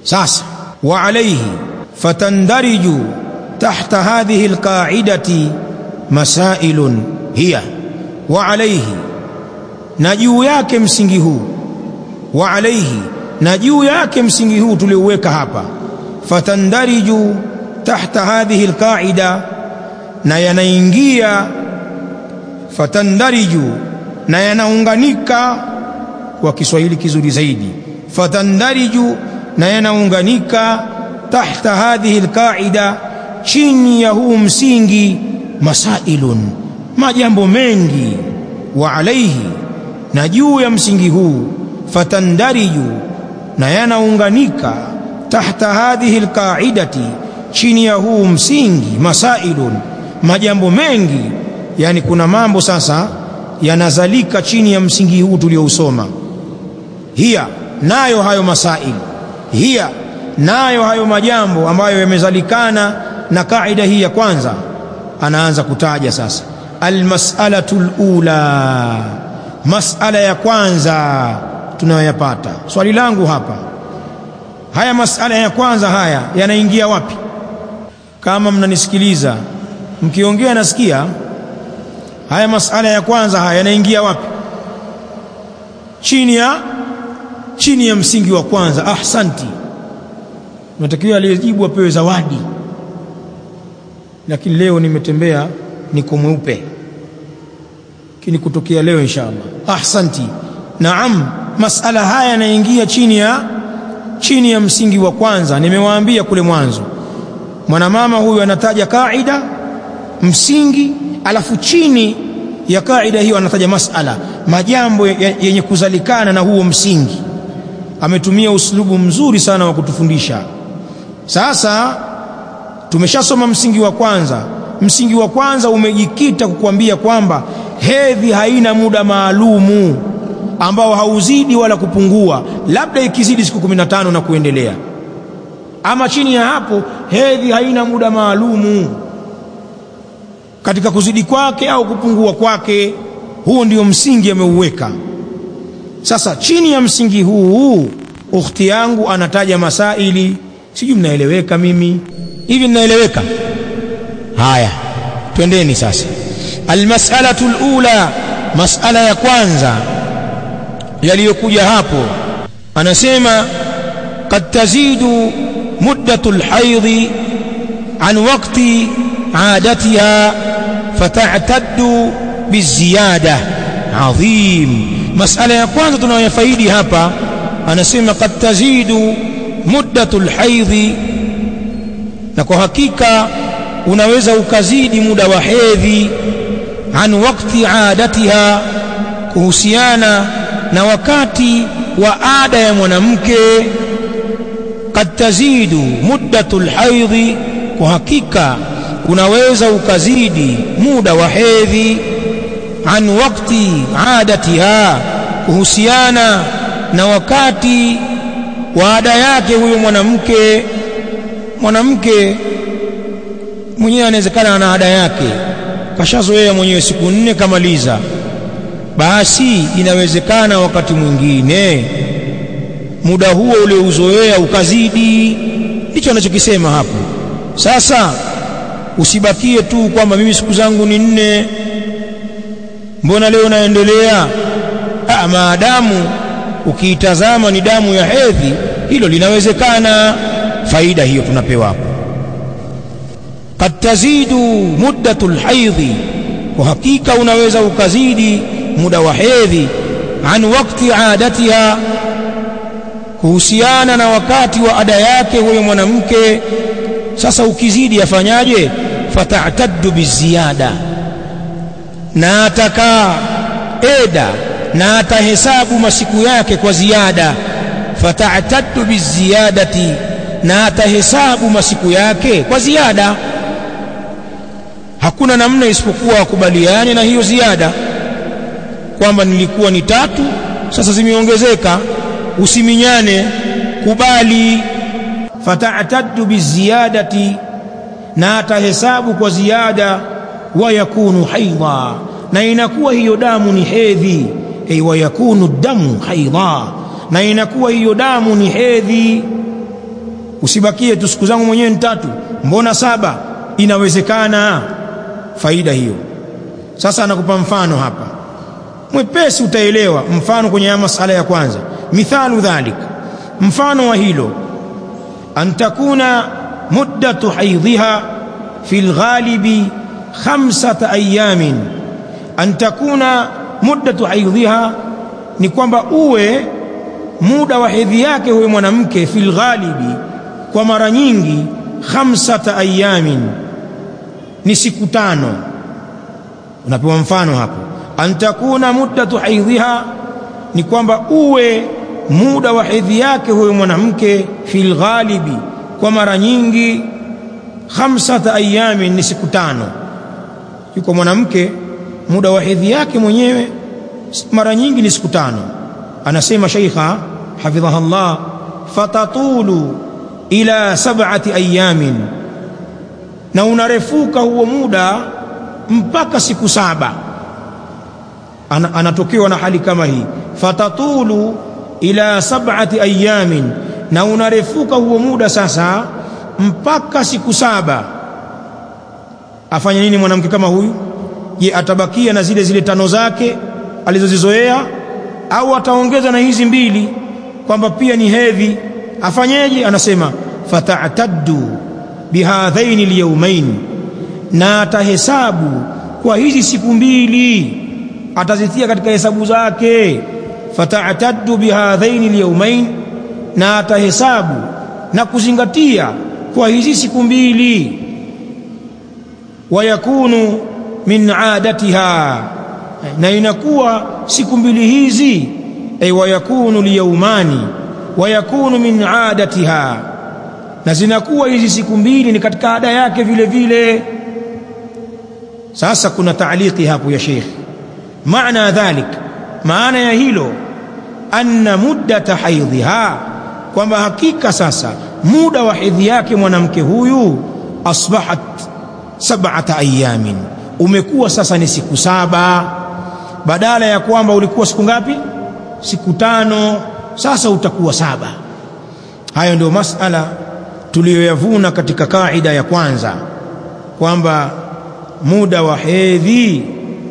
sasa wa alayhi fatandariju tahta hadhihi alqa'idati masailun hiya wa alayhi na juu yake msingi huu wa alayhi na juu yake msingi huu tuliouweka hapa fatandariju tahta hadhihi alqa'ida na yanaingia fatandariju na yanaunganika kwa Kiswahili kizuri zaidi fatandariju na yanaunganika tahta hadhihi alqa'ida chini ya huu msingi masailun majambo mengi wa alaihi na juu ya msingi huu fatandariju na yanaunganika tahta hadhihi alqa'idati chini ya huu msingi masailun majambo mengi yani kuna mambo sasa yanazalika chini ya msingi huu tuliousoma hiya nayo hayo masail hiya nayo hayo majambo ambayo yamezalikana na kaida hii ya kwanza anaanza kutaja sasa almas'alatu alula mas'ala ya kwanza tunayoyapata swali langu hapa haya mas'ala ya kwanza haya yanaingia wapi kama mnanisikiliza mkiongea nasikia haya masala ya kwanza haya yanaingia wapi chini ya chini ya msingi wa kwanza ahsanti natakiwa aliyejibu apewe zawadi lakini leo nimetembea niko mweupe kini kutokea leo inshallah ahsanti naam masala haya yanaingia chini ya chini ya msingi wa kwanza nimewaambia kule mwanzo mwanamama huyu anataja kaida msingi alafu chini ya kaida hiyo anataja masala majambo yenye kuzalikana na huo msingi ametumia uslubu mzuri sana wa kutufundisha sasa tumeshasoma msingi wa kwanza msingi wa kwanza umejikita kukwambia kwamba hedhi haina muda maalumu ambao hauzidi wala kupungua labda ikizidi siku 15 na kuendelea ama chini ya hapo hedhi haina muda maalumu katika kuzidi kwake au kupungua kwake huo ndio msingi ameuweka sasa chini ya msingi huu ukhti yangu anataja masaili sijui mnaeleweka mimi hivi mnaeleweka haya twendeni sasa almas'alatu alula mas'ala ya kwanza yaliyokuja hapo anasema qad tazidu muddatu alhaidhi an waqti عادتها فتعتد بالزيادة عظيم مسألة ya kwanza tunayofaidi hapa anasema qad tazidu muddatu alhaidhi na kwa hakika unaweza ukazidi muda wa hedhi an wakti adatiha kuhusiana na wakati wa ada ya mwanamke qad tazidu muddatu alhaidhi kwa hakika unaweza ukazidi muda wa hedhi an wakti adatiha kuhusiana na wakati wa ada yake huyo mwanamke mwanamke mwenyewe anawezekana ana ada yake kashazoea mwenyewe siku nne kamaliza basi inawezekana wakati mwingine muda huo uliouzoea ukazidi ndicho anachokisema hapo sasa usibakie tu kwamba mimi siku zangu ni nne mbona leo naendelea ah maadamu ukiitazama ni damu ya hedhi hilo linawezekana faida hiyo tunapewa hapo qad tazidu muddatu alhaidhi kwa hakika unaweza ukazidi muda wa hedhi an wakti adatiha kuhusiana na wakati wa ada yake huyo mwanamke sasa ukizidi afanyaje fatataddu biziada na atakaa eda na atahesabu masiku yake kwa ziada fatataddu biziyadati na atahesabu masiku yake kwa ziada hakuna namna isipokuwa wakubaliane na hiyo ziada kwamba nilikuwa ni tatu sasa zimeongezeka usiminyane kubali fatataddu biziyadati na atahesabu kwa ziada wa yakunu haidha na inakuwa hiyo damu ni hedhi ay wa yakunu damu haidha na inakuwa hiyo damu ni hedhi usibakie tu siku zangu mwenyewe ni tatu mbona saba inawezekana faida hiyo sasa anakupa mfano hapa mwepesi utaelewa mfano kwenye ya masala ya kwanza mithalu dhalik mfano wa hilo an takuna muddatu haidhiha fi lghalibi khamsata ayamin an takuna muddatu haidhiha ni kwamba uwe muda wa hedhi yake huyo mwanamke fi lghalibi kwa mara nyingi khamsata ayamin ni siku tano unapewa mfano hapo an takuna muddatu haidhiha ni kwamba uwe muda wa hedhi yake huyo mwanamke fil ghalibi kwa mara nyingi khamsata ayamin ni siku tano yuko mwanamke muda wa hedhi yake mwenyewe mara nyingi ni siku tano anasema sheikha hafidhaha Allah fatatulu ila sab'ati ayamin na unarefuka huo muda mpaka siku saba Ana, anatokewa na hali kama hii fatatulu ila sab'ati ayamin na unarefuka huo muda sasa mpaka siku saba afanye nini mwanamke kama huyu je atabakia na zile zile tano zake alizozizoea au ataongeza na hizi mbili kwamba pia ni hedhi afanyeje anasema fata'taddu bihadhaini alyawmain na atahesabu kwa hizi siku mbili atazitia katika hesabu zake fata'taddu bihadhaini alyawmain na atahesabu na kuzingatia kwa hizi siku mbili wayakunu min adatiha na inakuwa siku mbili hizi ay wayakunu liyaumani wayakunu min adatiha na zinakuwa hizi siku mbili ni katika ada yake vile vile sasa kuna taaliki hapo ya Sheikh maana dhalik maana ya hilo anna muddata haidhiha kwamba hakika sasa muda wa hedhi yake mwanamke huyu asbahat sab'ata ayamin umekuwa sasa ni siku saba badala ya kwamba ulikuwa siku ngapi siku tano sasa utakuwa saba hayo ndio masala tuliyoyavuna katika kaida ya kwanza kwamba muda wa hedhi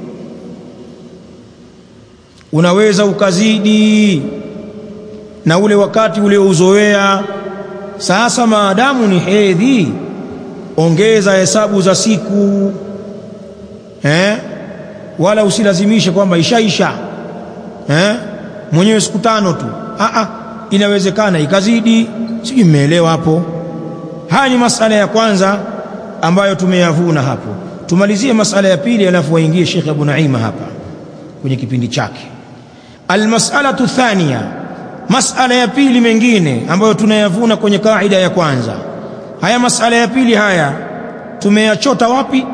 unaweza ukazidi na ule wakati uliouzoea sasa maadamu ni hedhi ongeza hesabu za siku eh? wala usilazimishe kwamba ishaisha eh? mwenyewe siku tano tu Aa, inawezekana ikazidi sijui mmeelewa hapo haya ni masala ya kwanza ambayo tumeyavuna hapo tumalizie masala ya pili alafu waingie Sheikh Abu Naima hapa kwenye kipindi chake almas'alatu thania masala ya pili mengine ambayo tunayavuna kwenye kaida ya kwanza haya masala ya pili haya tumeyachota wapi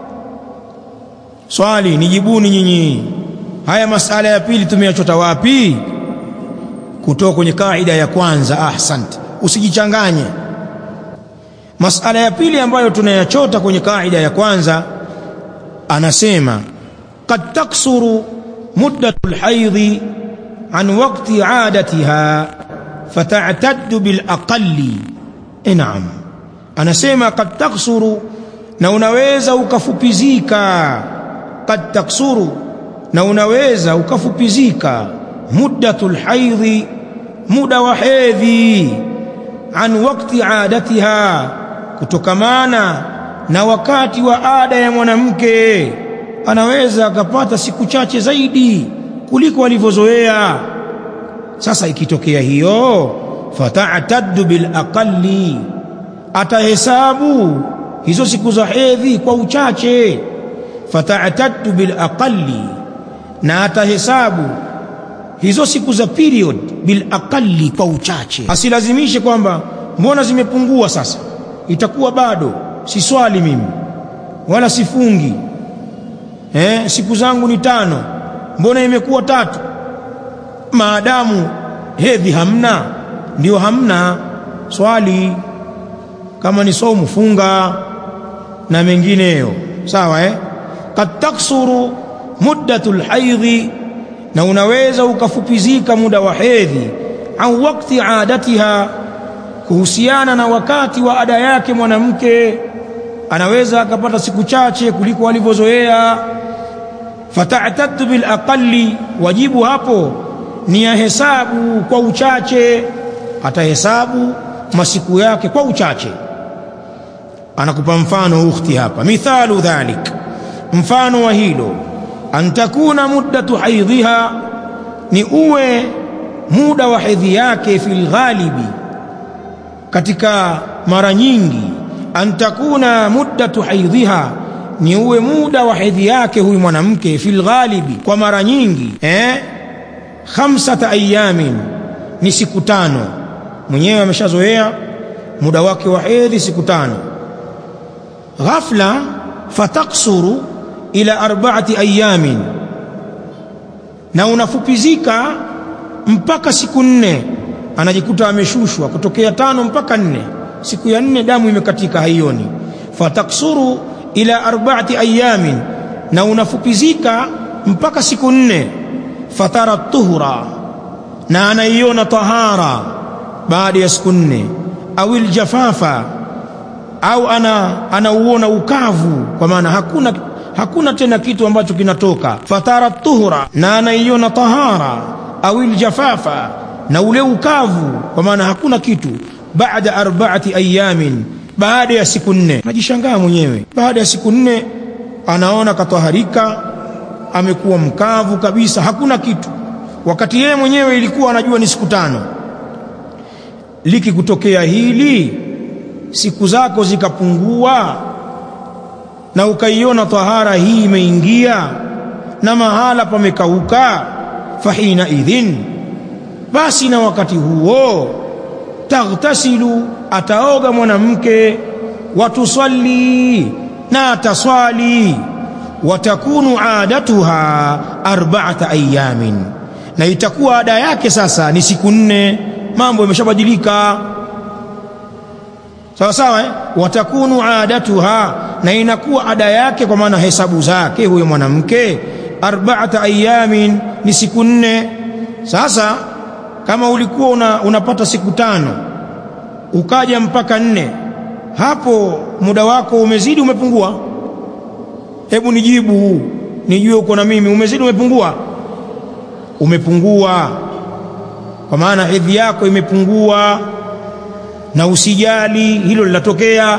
swali nijibuni nyinyi haya masala ya pili tumeyachota wapi kutoka kwenye kaida ya kwanza ahsante usijichanganye masala ya pili ambayo tunayachota kwenye kaida ya kwanza anasema qad taksuru muddatu lhaidhi an waqti adatiha fata'taddu bil aqalli naam anasema qad taksuru na unaweza ukafupizika qad taksuru na unaweza ukafupizika muddatul haidhi muda wa hedhi an wakti adatiha kutokamana na wakati wa ada ya mwanamke anaweza akapata siku chache zaidi kuliko alivyozoea sasa ikitokea hiyo fata'taddu bil aqalli atahesabu hizo siku za hedhi kwa uchache fata'taddu bil aqalli na atahesabu hizo siku za period bil aqalli kwa uchache asilazimishe kwamba mbona zimepungua sasa itakuwa bado si swali mimi wala sifungi eh, siku zangu ni tano mbona imekuwa tatu maadamu hedhi hamna ndio hamna swali kama ni somu funga na mengineyo sawa eh kad taksuru muddatul haidhi na unaweza ukafupizika muda wa hedhi au wakati adatiha kuhusiana na wakati wa ada yake mwanamke anaweza akapata siku chache kuliko alivyozoea fata'taddu bil aqalli wajibu hapo ni ya hesabu kwa uchache atahesabu masiku yake kwa uchache anakupa mfano ukhti hapa mithalu dhalik mfano wa hilo an takuna muddatu haidhiha ni uwe muda wa hedhi yake fil ghalibi katika mara nyingi an takuna muddatu haidhiha ni uwe muda wa hedhi yake huyu mwanamke fil ghalibi kwa mara nyingi eh khamsata ayamin ni siku tano mwenyewe ameshazoea muda wake wa hedhi siku tano ghafla fataksuru ila arba'ati ayamin na unafupizika mpaka siku nne anajikuta ameshushwa kutokea tano mpaka nne siku ya nne damu imekatika haioni fataksuru ila arba'ati ayamin na unafupizika mpaka siku nne fatara tuhura na anaiona tahara baada ya siku nne au aljafafa au ana anauona ukavu kwa maana hakuna hakuna tena kitu ambacho kinatoka fatara tuhura na anaiona tahara au aljafafa na ule ukavu kwa maana hakuna kitu baada arba'ati ayamin baada ya siku nne najishangaa mwenyewe baada ya siku nne anaona kataharika amekuwa mkavu kabisa hakuna kitu wakati yeye mwenyewe ilikuwa anajua ni siku tano likikutokea hili siku zako zikapungua na ukaiona tahara hii imeingia na mahala pamekauka fahina idhin basi na wakati huo taghtasilu ataoga mwanamke watusalli na ataswali watakunu adatuha arba'ata ayamin na itakuwa ada yake sasa ni siku nne mambo yameshabadilika sawa sawa eh? watakunu adatuha na inakuwa ada yake kwa maana hesabu zake huyo mwanamke arba'ata ayamin ni siku nne sasa kama ulikuwa una, unapata siku tano ukaja mpaka nne hapo muda wako umezidi umepungua hebu nijibu nijue uko na mimi umezidi umepungua umepungua kwa maana hedhi yako imepungua na usijali hilo linatokea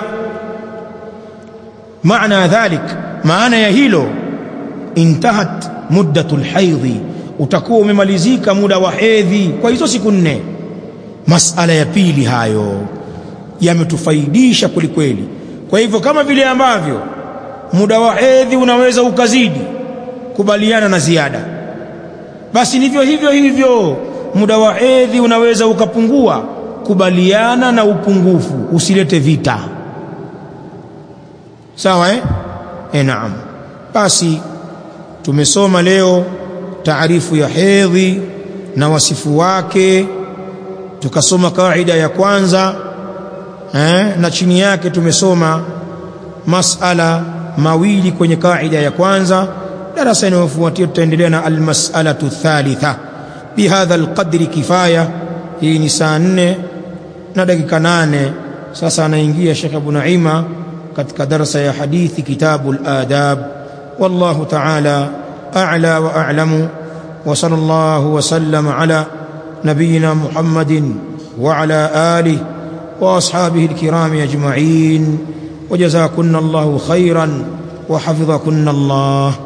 maana dhalik maana ya hilo intahat muddatul haidhi utakuwa umemalizika muda wa hedhi kwa hizo siku nne masala ya pili hayo yametufaidisha kwelikweli kwa hivyo kama vile ambavyo muda wa hedhi unaweza ukazidi kubaliana na ziada basi ndivyo hivyo hivyo muda wa hedhi unaweza ukapungua kubaliana na upungufu usilete vita sawa eh? E, naam basi tumesoma leo taarifu ya hedhi na wasifu wake tukasoma kaida ya kwanza eh, na chini yake tumesoma masala mawili kwenye kaida ya kwanza darasa inayofuatia tutaendelea na almas'alatu thalitha bihadha alqadri kifaya hii ni saa nne na dakika nane sasa anaingia Sheikh Abu Naima katika darasa ya hadithi kitabu al-adab wallahu ta'ala a'la wa a'lamu wa sallallahu wa sallama ala nabiyyina Muhammadin wa ala alihi wa ashabihi al-kiram ajma'in وجزاكن الله خيرا وحفظكن الله